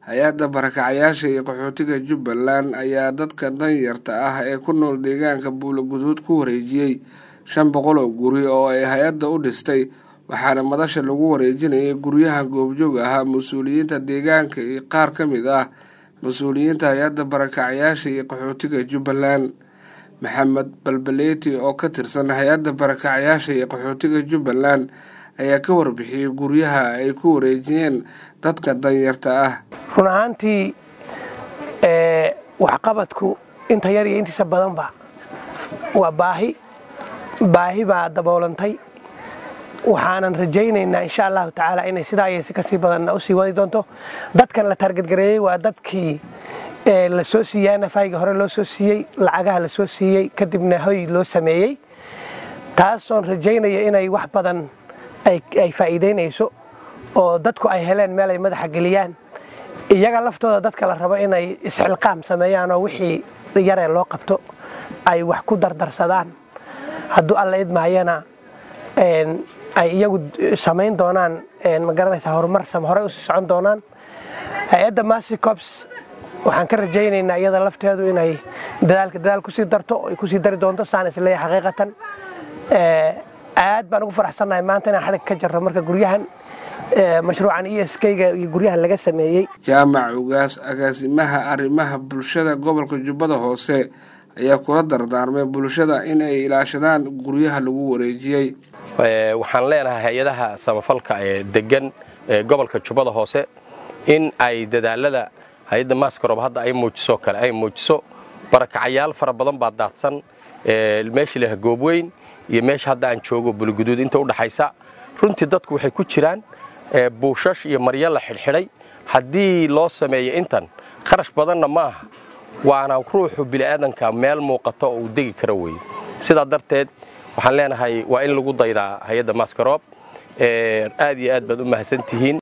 hay-adda barakacayaasha iyo qaxootiga jubbaland ayaa dadka danyarta ah ee ku nool deegaanka buulaguduud ku wareejiyey shan boqol oo guri oo ay hay-adda u dhistay waxaana madasha lagu wareejinayay guryaha goobjoog ahaa mas-uuliyiinta deegaanka iyo qaar ka mid ah mas-uuliyiinta hay-adda barakacayaasha iyo qaxootiga jubbaland maxamed balbaleeti oo ka tirsan hay-adda barakacayaasha iyo qaxootiga jubbaland ayaa ka warbixiyey guryaha ay ku wareejiyeen dadka danyarta ah run ahaantii waxqabadku inta yar iyo intiisa badanba waa baahi baahi baa daboolantay waxaanan rajaynaynaa insha allahu tacaala inay sidaa iyo si kasii badanna usii wadi doonto dadkan la taargadgareeyey waa dadkii la soo siiyey nafayga hore loo soo siiyey lacagaha la soo siiyey kadibna hoy loo sameeyey taasoon rajaynaya inay wax badan ay faa'iidaynayso oo dadku ay heleen meel ay madaxa geliyaan iyaga laftooda dadka la rabo inay isxilqaam sameeyaan oo wixii yaree loo qabto ay wax ku dardarsadaan hadduu alla idmaayana ay iyagu samayn doonaan magaranaysa horumar hore usii socon doonaan hay-adda masicops waxaan ka rajaynaynaa iyada lafteedu inay dadaalka dadaal kusii darto ay kusii dari doonto saan isleeya xaqiiqatan aad baan ugu faraxsannahay maanta inaan xalig ka jarro marka guryahan mashruucan e s kga iyo guryahan laga sameeyey jaamac ugaas agaasimaha arrimaha bulshada gobolka jubbada hoose ayaa kula dardaarmay bulshada in ay ilaashadaan guryaha lagu wareejiyey waxaan leenahay hay-adaha samafalka ee degan ee gobolka jubbada hoose in ay dadaalada hay-adda maskarob hadda ay muujiso kale ay muujiso barakacayaal fara badan baa daadsan meeshii laha goobweyn iyo meesha hadda aan joogo buliguduud inta udhaxaysa runtii dadku waxay ku jiraan buushash iyo maryo la xidhxidhay haddii loo sameeyo intan kharash badanna ma aha waana ruuxu bini'aadanka meel muuqato oo uu degi kara weye sidaa darteed waxaan leenahay waa in lagu daydaa hay-adda maskarob aad iyo aad baad u mahadsan tihiin